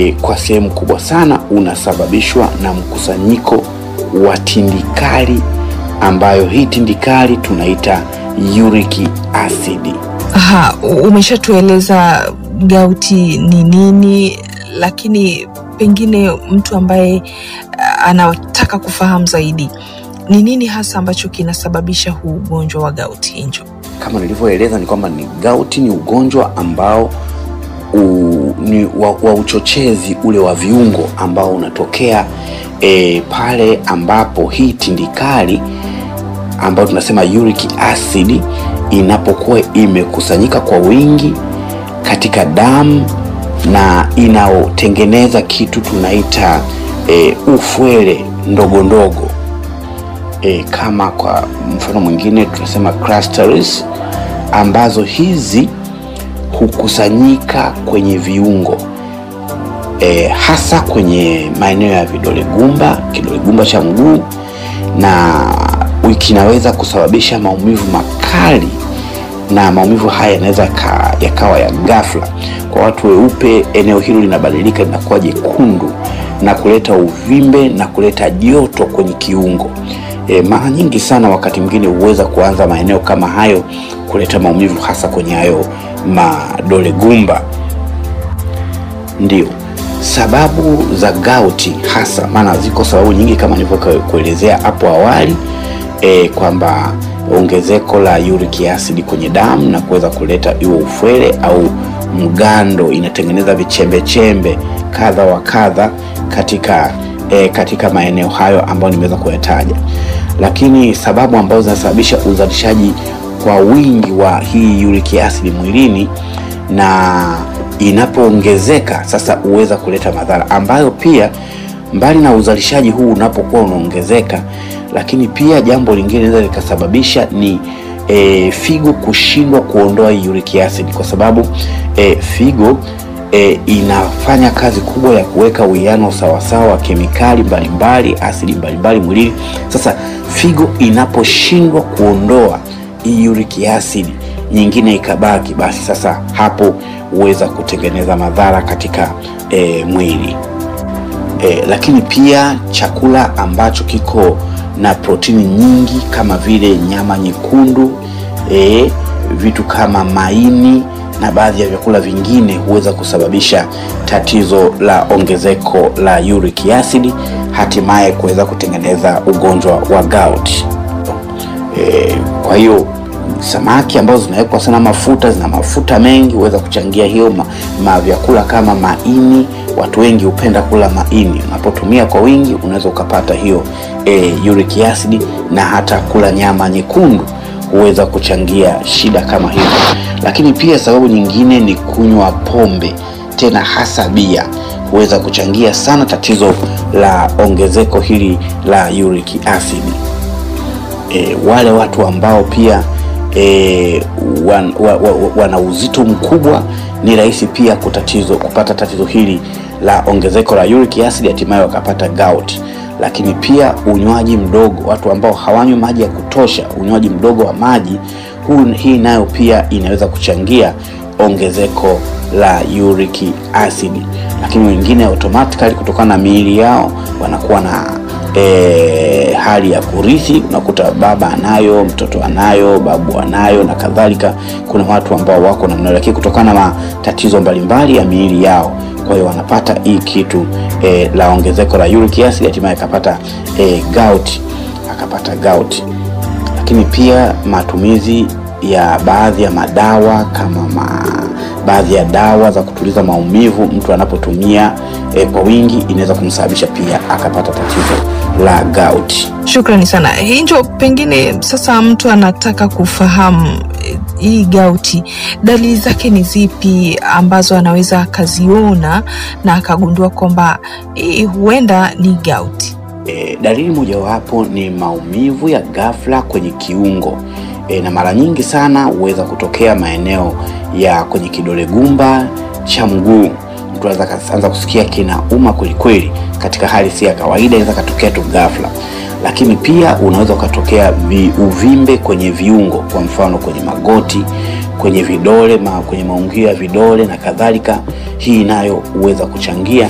e, kwa sehemu kubwa sana unasababishwa na mkusanyiko wa tindikali ambayo hii tindikali tunaita uric acid. Aha, umeshatueleza gauti ni nini, lakini pengine mtu ambaye uh, anataka kufahamu zaidi ni nini hasa ambacho kinasababisha huu ugonjwa wa gauti Hinjo? Kama nilivyoeleza ni kwamba ni gauti ni ugonjwa ambao u, ni wa, wa uchochezi ule wa viungo ambao unatokea e, pale ambapo hii tindikali ambayo tunasema uric acid inapokuwa imekusanyika kwa wingi katika damu na inaotengeneza kitu tunaita e, ufwele ndogo ndogo e, kama kwa mfano mwingine tunasema clusters ambazo hizi hukusanyika kwenye viungo e, hasa kwenye maeneo ya vidole gumba, kidole gumba cha mguu, na kinaweza kusababisha maumivu makali, na maumivu haya yanaweza yakawa ya ghafla. Kwa watu weupe, eneo hilo linabadilika linakuwa jekundu na kuleta uvimbe na kuleta joto kwenye kiungo. E, mara nyingi sana wakati mwingine huweza kuanza maeneo kama hayo kuleta maumivu hasa kwenye hayo madole gumba. Ndio sababu za gauti hasa, maana ziko sababu nyingi kama nilivyokuelezea hapo awali e, kwamba ongezeko la uric acid kwenye damu na kuweza kuleta iwe ufwele au mgando, inatengeneza vichembechembe kadha wa kadha katika e, katika maeneo hayo ambayo nimeweza kuyataja, lakini sababu ambazo zinasababisha uzalishaji kwa wingi wa hii uric acid mwilini na inapoongezeka sasa huweza kuleta madhara ambayo pia mbali na uzalishaji huu unapokuwa unaongezeka, lakini pia jambo lingine linaweza likasababisha ni e, figo kushindwa kuondoa hii uric acid kwa sababu e, figo e, inafanya kazi kubwa ya kuweka uwiano sawasawa wa kemikali mbalimbali asidi mbalimbali mwilini. Sasa figo inaposhindwa kuondoa hii uric acid nyingine ikabaki, basi sasa hapo huweza kutengeneza madhara katika e, mwili e, lakini pia chakula ambacho kiko na protini nyingi kama vile nyama nyekundu e, vitu kama maini na baadhi ya vyakula vingine huweza kusababisha tatizo la ongezeko la uric acid, hatimaye kuweza kutengeneza ugonjwa wa gout. E, kwa hiyo samaki ambazo zinawekwa sana mafuta, zina mafuta mengi, huweza kuchangia hiyo ma, ma vyakula kama maini. Watu wengi hupenda kula maini, unapotumia kwa wingi unaweza ukapata hiyo e, uric acid, na hata kula nyama nyekundu huweza kuchangia shida kama hiyo. Lakini pia sababu nyingine ni kunywa pombe, tena hasa bia, huweza kuchangia sana tatizo la ongezeko hili la uric acid. E, wale watu ambao pia e, wan, wa, wa, wana uzito mkubwa ni rahisi pia kutatizo, kupata tatizo hili la ongezeko la uric acid, hatimaye wakapata gout. Lakini pia unywaji mdogo, watu ambao hawanywi maji ya kutosha, unywaji mdogo wa maji huu, hii nayo pia inaweza kuchangia ongezeko la uric acid. Lakini wengine automatically kutokana na miili yao wanakuwa na E, hali ya kurithi, unakuta baba anayo, mtoto anayo, babu anayo na kadhalika. Kuna watu ambao wako namna, lakini kutokana na matatizo mbalimbali ya miili yao, kwa hiyo wanapata hii kitu e, la ongezeko la uric acid, hatimaye akapata e, gout, akapata gout. Lakini pia matumizi ya baadhi ya madawa kama ma, baadhi ya dawa za kutuliza maumivu mtu anapotumia e, kwa wingi inaweza kumsababisha pia akapata tatizo la gout. Shukrani sana Hinjo. Pengine sasa mtu anataka kufahamu hii gauti, dalili zake ni zipi ambazo anaweza akaziona na akagundua kwamba hii huenda ni gauti? E, dalili mojawapo ni maumivu ya ghafla kwenye kiungo e, na mara nyingi sana huweza kutokea maeneo ya kwenye kidole gumba cha mguu. Mtu anaweza kaanza kusikia kinauma kwelikweli, katika hali si ya kawaida, inaweza katokea tu ghafla. Lakini pia unaweza ukatokea uvimbe kwenye viungo, kwa mfano kwenye magoti, kwenye vidole ma, kwenye maungio ya vidole na kadhalika. Hii nayo huweza kuchangia